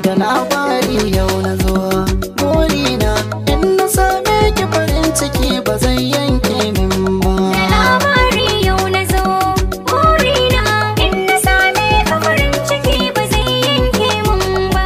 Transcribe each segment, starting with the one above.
da labari yau na zo burina in na same ki farin ciki ba zai yanke min ba Da labari yau na zo burina in na same ka farin ciki ba zai yanke mun ba.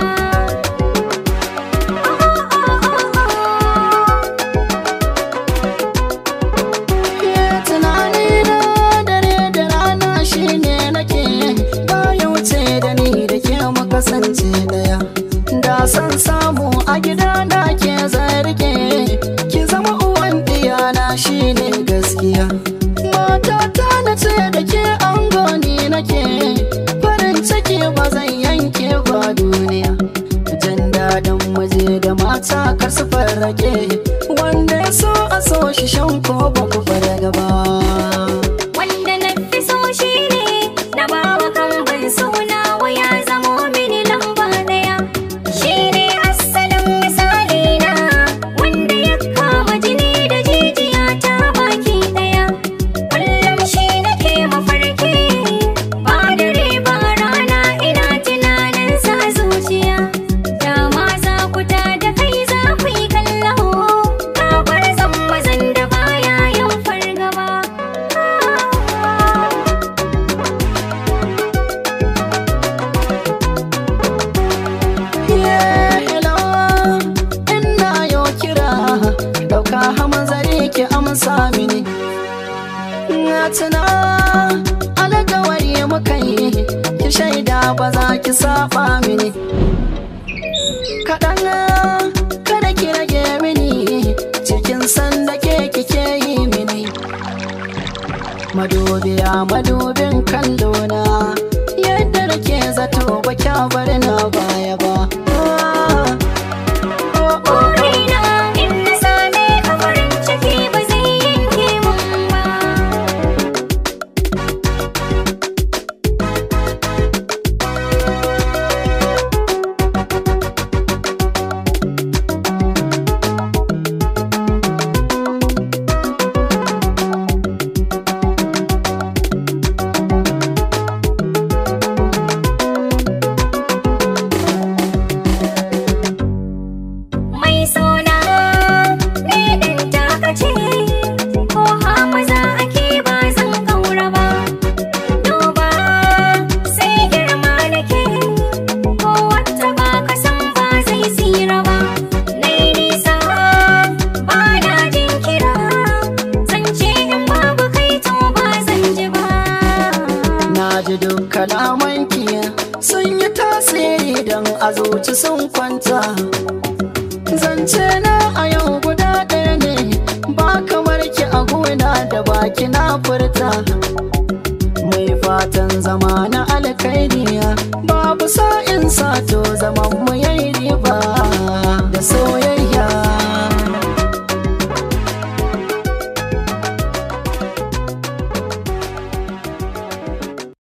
Ke tunani na dare da rana shine nake baya wuce da ni da ke mu kasance daya da san samu a gida na ke zarge ki zama uwan diyana shine gaskiya matata na ce da ke angoni nake farin ciki ba zan yanke ba duniya jin daɗin waje da mata kar su farrake wanda ya so a so shi shan ko ba ku fara gaba Wanda na fi so shi ne na bawa kan ban suna ya zamo mini lamba daya. Shi ne asalin misali na wanda ya kama jini da jijiya ta baki daya. Kullum shi nake mafarki ba dare ba rana ina tunanin sa zuciya. Dama za ku ta da kai za ku yi kallo. Ka bar zan mazan da baya yin fargaba. Yeah, hello, ina yo kira ɗauka hamazari ki amsa mini na tuna alkawari muka yi ki shaida ba za ki saba mini kaɗan kada ki rage mini cikin sanda ke kike yi mini madubiya madubin kallona yadda nake zato ba kya bar na baya ba Ah, oh, oh, oh. Burina in na same ka farin ciki ba zai yanke mun ba. Mai sona ne ɗin takace ko hamaza ake ba zan kaura ba. Duba sai girma nake ko wata ba ka san ba zai tsira ba. Nai nisa ba na jinkira zance in babu kai to ba zan ji ba. Na ji duk kalamanki sun yi tasiri don a zuci sun kwanta. Zance na a yau guda ɗaya ne, ba kamar ki a gona da baki na furta. Mai fatan zama na alkairiya, babu sa'in sato zaman